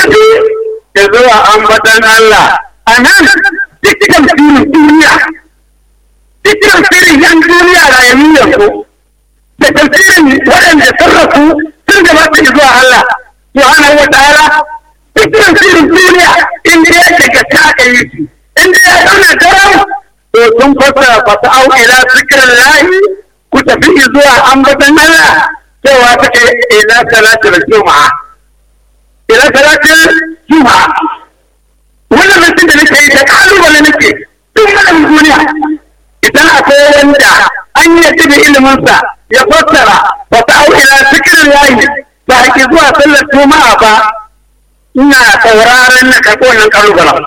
tafi da zuwa ambatan Allah a nan dukkan firin duniya dukkan firin yan duniya rayuwar yanzu da tafsirin waɗanda sun rasu sun gabata zuwa Allah subhanahu wa ta'ala dukkan firin duniya inda ya daga ta aka yi shi inda ya zauna daram to sun fasa fasa au ila zikirin lahi ku tafi zuwa ambatan Allah cewa take ila salatul juma'a ila salatul juma'a wannan mutum da nake yi da kalubale nake duk wannan duniya idan akwai wanda an yi da iliminsa ya fassara wata au ila zikirin lahi ba ki zuwa sallar juma'a ba ina sauraron na karɓo wannan kalubalen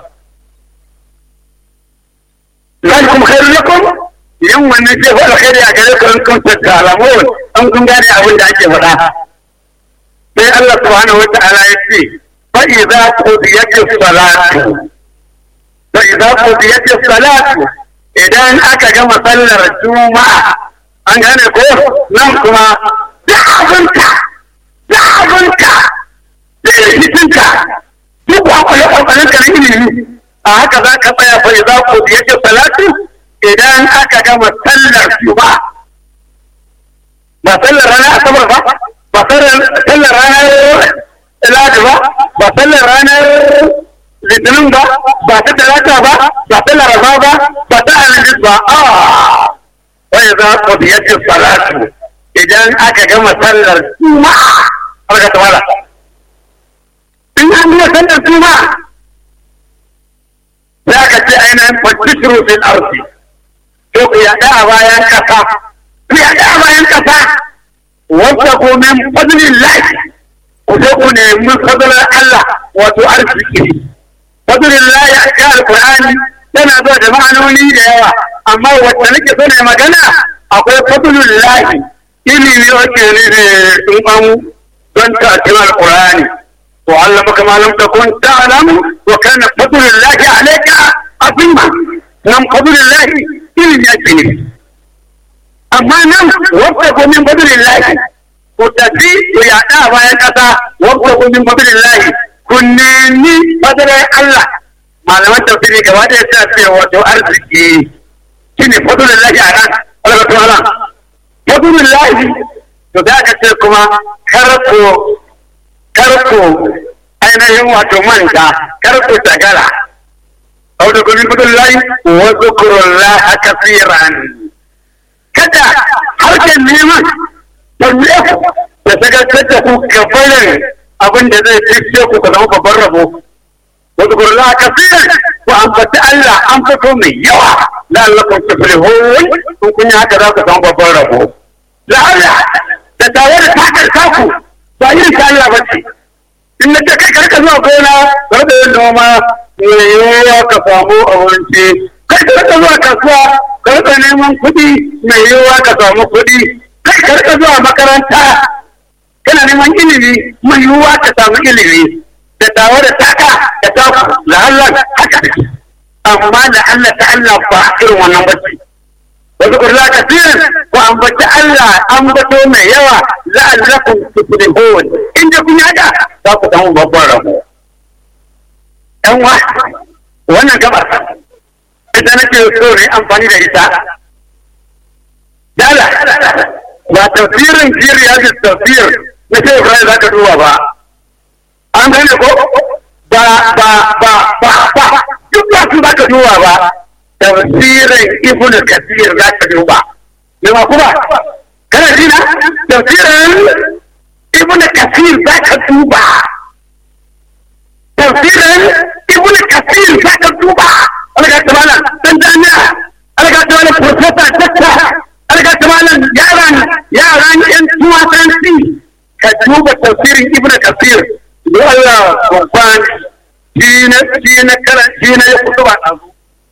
ذلكم خير لكم yin wannan ce faɗa kai a gare ku in kun tattalamu an kun gane abin da ake faɗa sai Allah subhanahu wa ta'ala ya ce fa idza qudiyatis salatu fa idza qudiyatis salatu idan aka gama sallar juma'a an gane ko nan kuma da abinka da abinka da rikicinka duk kwakwale kwakwalen ka na ilimi a haka za ka tsaya fa idza qudiyatis salatu idan aka gama sallar ba ba sallar ranar asabar ba ba sallar ranar ladi ba ba sallar ranar litinin ba ba ta talata ba ba sallar raba ba ba ta alhamis ba a wai za ku biyacin salatu idan aka gama sallar juma'a aka tawala in an gama sallar juma'a za ka ce ainihin fatishiru fil arzi to ku yaɗa a bayan ƙasa ku yaɗa a bayan ƙasa wanda ku min fadlin lahi ku je ku nemi fadlar Allah wato arziki fadlin lahi a cikin alƙur'ani yana zuwa da ma'anoni da yawa amma wacce nake so ne magana akwai fadlin lahi ilimi wacce ne da sun an don ta cikin alƙur'ani to Allah baka malam ta kun ta'lamu wa kana fadlul lahi alayka azima nan fadlul lahi ilimi yake ne amma nan wanda gomin fadlul lahi ku tafi ku yaɗa a bayan ƙasa wanda gomin fadlul lahi ku nemi fadlul Allah malaman tafsiri gaba ɗaya ta ce wato arziki shine fadlul lahi a nan Allah ta ala fadlul lahi to da ka ce kuma kar ku karku ainihin wato manta karku tagara au da gudun gudun layi wa zukurun laha kafiran kada harkar neman tambaye ku da sagarkar da ku gabanin abin da zai fice ku ka zama babban rabo wa zukurun laha kafiran ku ambaci Allah an fito mai yawa la'allakum tuflihun kun kun yi haka za ku zama babban rabo la'alla da tare da takar kaku ba yin ta Allah ba ce in na ta kai karka zuwa gona karka yin noma mai yiwuwa ka samu abinci kai karka zuwa kasuwa karka neman kuɗi mai yiwuwa ka samu kuɗi kai karka zuwa makaranta kana neman ilimi mai yiwuwa ka samu ilimi da tawa da taka da taku da Allah haka amma da Allah ta Allah ba irin wannan bacci wasu kurla kasirin ko ambaci Allah ambato mai yawa la'allakum tuflihun inda kun yada za ku samu babban rabo ɗan wa wannan gabar ita nake so ne amfani da ita dala ba tafsirin jiriya da tafsir na ce Ibrahim za ka duba ba an gane ko ba ba ba ba ba duk ba su za ka duba ba tafsirin ibnu kasir za ka duba yawa kuma kana jina tafsirin ibnu kasir za ka duba tafsirin ibnu kasir za ka duba alga tamalan dan jami'a alga tamalan professor dakta alga tamalan yaran yaran yan tuwasanci ka duba tafsirin ibnu kasir don Allah babban shi na shi na karan shi na ya kutuba ɗazu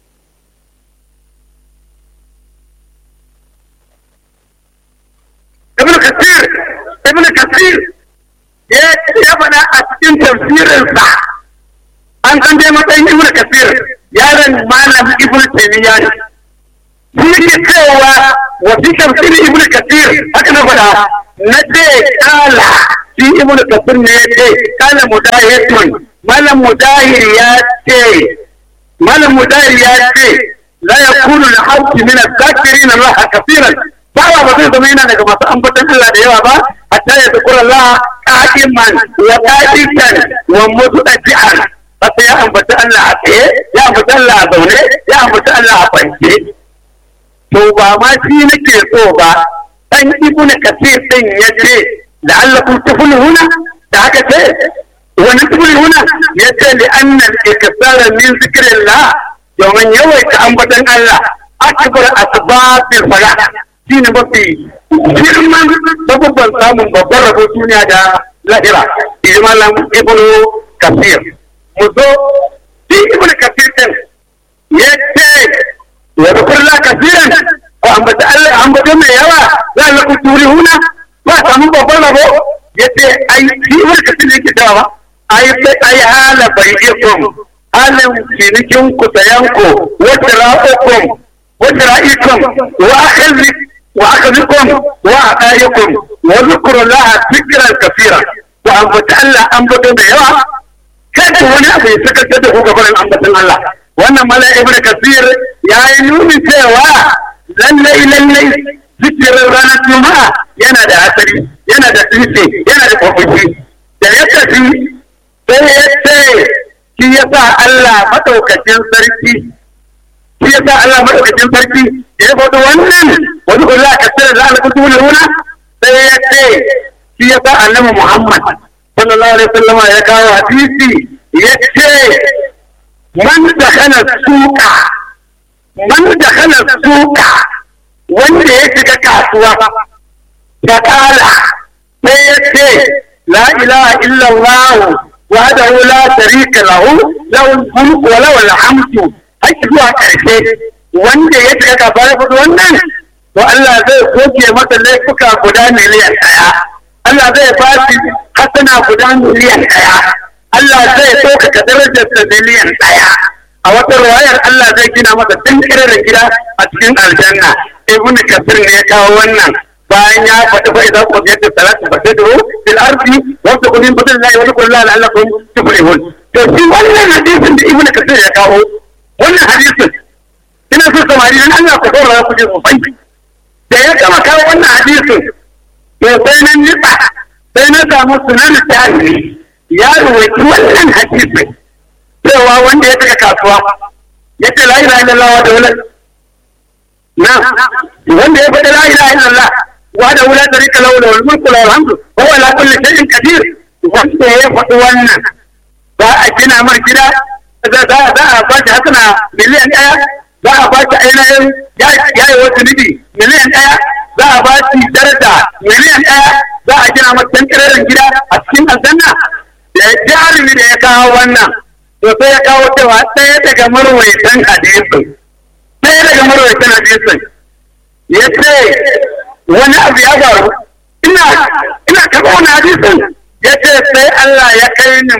ibn kasir ibn kasir ya ya faɗa a cikin tafsirinsa an san dai matsayin ibn kasir yaron malam ibn taymiya ne shi yake cewa wa fi tafsirin ibn kasir haka na faɗa na ce kala shi ibn kasir ne ya ce kala mudahitun malam mudahir ya ce malam mudahir ya ce la yakunu al-hawti min adh-dhakirin Allah kafiran bawa ba zai zama yana daga masu ambatan Allah da yawa ba hatta ya zikura Allah qa'iman wa qa'idan wa mutaddi'an sai ya ambata Allah a tsaye ya ambata Allah a zaune ya ambata Allah a kwance to ba ma shi nake so ba dan ibn kasir din ya ce la'allakum tuflihuna da haka ce wannan tuflihuna ya ce li anna al-ikthara min zikrillah domin yawaita ambatan Allah akbar asbabil falah shine mafi girman sabubban samun babban rabo duniya da lahira ilmalan ibn kasir mu zo shi ibn kasir din ya ce wa zukurla kasiran ko ambata Allah ambata mai yawa za a laku turihuna ba samu babban rabo ya ce ai shi ibn kasir ne ke cewa ba ai ai hala bai'ikum halin cinikin ku sayan ku wata ra'ukum wata ra'ikum wa akhadhi wa akhadhukum wa aqaikum wa zikrullaha dhikran kaseera wa ambata Allah ambata mai yawa kada wani abu ya saka da ku gaban ambatan Allah wannan mala ibnu kasir ya yi nuni cewa lallai lallai zikirin ranar juma'a yana da asali yana da tushe yana da kofofi da ya tafi sai ya ce shi ya sa Allah madaukakin sarki shi ya sa Allah madaukakin sarki da ya faɗi wannan wani kula a kasar da Allah kutu wuna sai ya ce shi ya sa annabi Muhammad sallallahu alaihi wasallam ya kawo hadisi ya ce man da kana suka man da kana suka wanda ya shiga kasuwa ta kala sai ya ce la ilaha illallah wahdahu la sharika lahu lahu mulku wa lahu alhamdu har zuwa karshe wanda ya shiga kasuwa ya faɗi wannan to Allah zai goge masa laifuka guda miliyan ɗaya Allah zai ba shi hasana guda miliyan ɗaya. Allah zai ɗaukaka darajarsa miliyan ɗaya. A wata ruwayar Allah zai gina masa tun da gida a cikin aljanna. Ibn Kasir ne ya kawo wannan bayan ya faɗi fa idan ku yadda salatu ba sai duro fil ardi wa ta kudin fadin lahi wa kullu la allakum tuflihun. To shi wannan hadisin da Ibn Kasir ya kawo wannan hadisin ina so samari dan Allah ku saurara ku ji sosai. Da ya gama kawo wannan hadisin to sai nan nitsa sai na samu sunan tarihi ya ruwaci wannan hadisi cewa wanda ya daga kasuwa ya ce la ilaha illallah wa da wala na wanda ya faɗi la ilaha illallah wa da wala tarika lahu wal mulku lahu alhamdu wa huwa ala kulli shay'in qadir wanda ya faɗi wannan za a gina mar gida za a ba shi hasana miliyan ɗaya za a ba shi ainihin ya yi wasu nibi miliyan ɗaya za a ba shi daraja miliyan ɗaya za a gina masa tankirar gida a cikin aljanna da ya jarumi da ya kawo wannan to sai ya kawo cewa ɗaya daga marwaitan hadisin ɗaya daga marwaitan hadisin ya ce wani abu ya faru ina ina taɓa wani hadisin ya ce sai Allah ya kai ni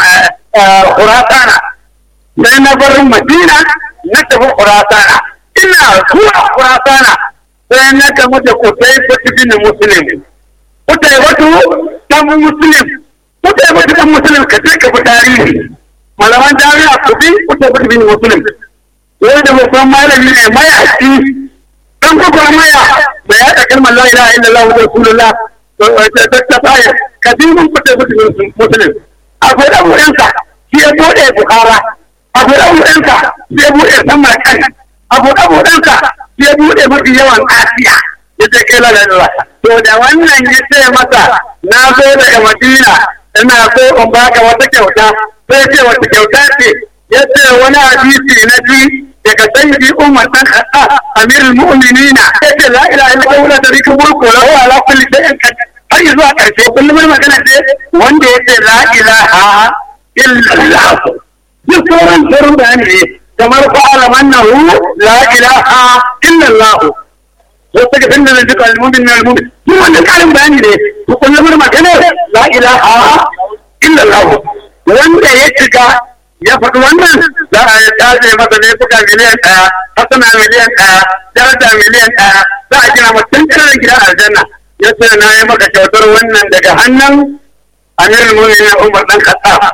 Khurasana sai na bar Madina na tafi Khurasana ina zuwa Khurasana sai na gamu da kutai batu bin musulmi kutai batu dan musulmi kutai batu dan musulmi ka je ka bi tarihi malaman jami'a ku bi kutai batu bin musulmi wai da babban malami ne mayaci dan kuma maya bai haɗa kalmar la ilaha illallah wa rasulullah ta tsaya ka bi mun kutai batu bin musulmi akwai dan wurinsa shi ya bude bukara akwai dan wurinsa shi ya bude samar kan abu abu ɗansa ya buɗe mafi yawan asiya ya ce kai lalala to da wannan ya ce masa na zo daga madina ina so in baka wata kyauta sai ce wata kyauta ce ya ce wani hadisi na ji daga sayyidi umar dan khatta amirul mu'minina ya ce la ilaha illallah wa tarika mulku lahu ala kulli shay'in qadir har zuwa karshe kullum magana ce wanda ya ce la ilaha illallah duk sauran sauran bayani ne kamar fa'ala annahu la ilaha illa Allah wata ga tunda zai duka almumin na almumin duk wannan karin bayani ne to kullum magana la ilaha illa Allah wanda ya shiga ya faɗi wannan za a yi tace masa ne suka miliyan ɗaya hasana miliyan ɗaya daraja miliyan ɗaya za a gina mutum ƙirar gidan aljanna ya ce na yi maka kyautar wannan daga hannun amirul mu'minin Umar dan Khattab